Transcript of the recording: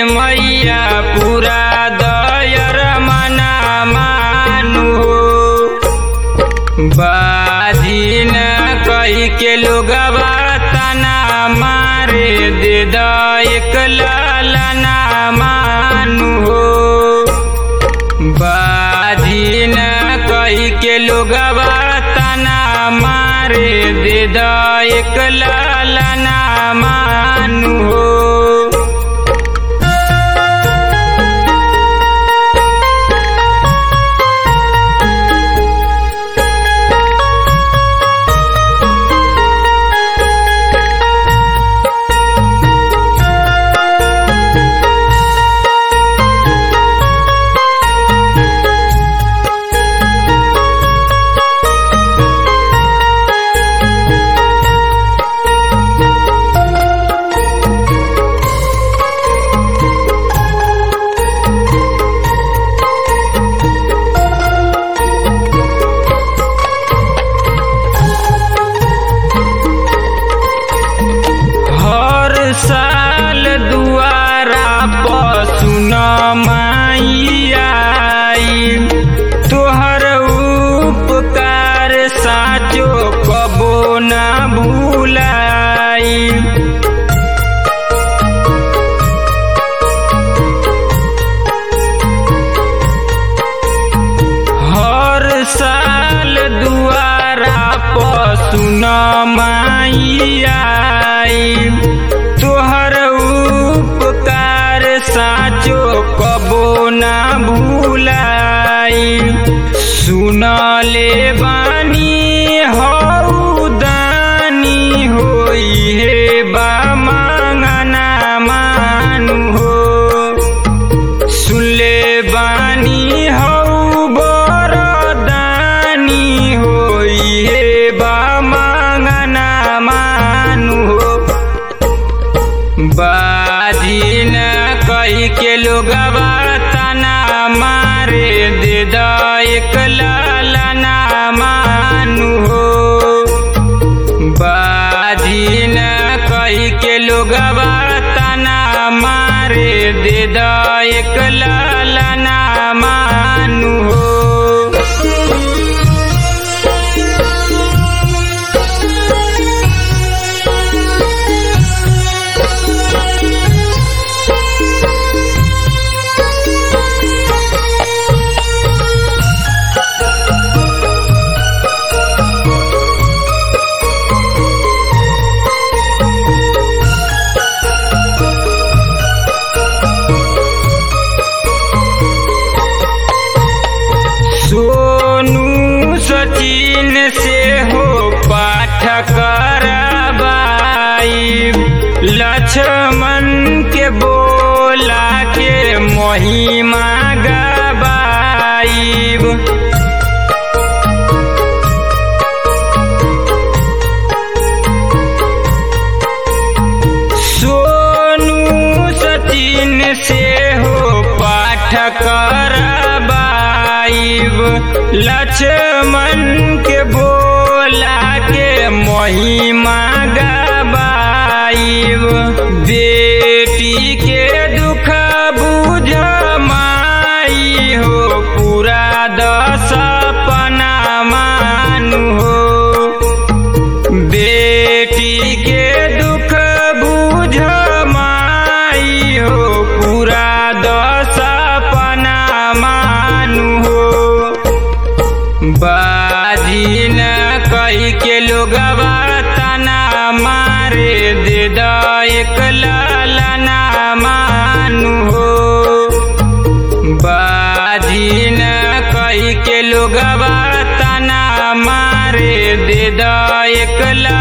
मैया पूरा दयर मना मानु बाजिन कही के लोगवा तना मारे दे द एक लालना मानु हो बाजिन कही के लोगवा तना मारे दे द एक लालना मानु हो हर साल दुआरा पसुन माई तोहर उपकार साचो कबो ना भूलाई हर साल दुआरा पसुन माई तोहर उपकार साचो कबो ना भूलाई सुनले बानी हौ दानी होई हे बा मांगना मानु हो सुनले बानी हौ बरदानी होई हे बा मांगना मानु हो बाजिन कही के लोगवा तना मारे दे द एक लालना मानु हो बाजिन कही के लोगवा तना मारे दे द एक लालना मानु हो सोनू सचिन से हो पाठ करबाई लक्ष्मण के बोला के महिमा गबाई सोनू सचिन से हो पाठ करबाइब लक्ष्मण के बोला के महिमा गबाइब बेटी के दुख बुझ माई हो पूरा दस अपना मानु हो बेटी के दुख बुझ माई हो पूरा दस अपना मानु हो बाजिन कही के लोगवा तना मारे दे द एक लालना मानु हो बाजिन कही के लोगवा तना मारे दे द एक ला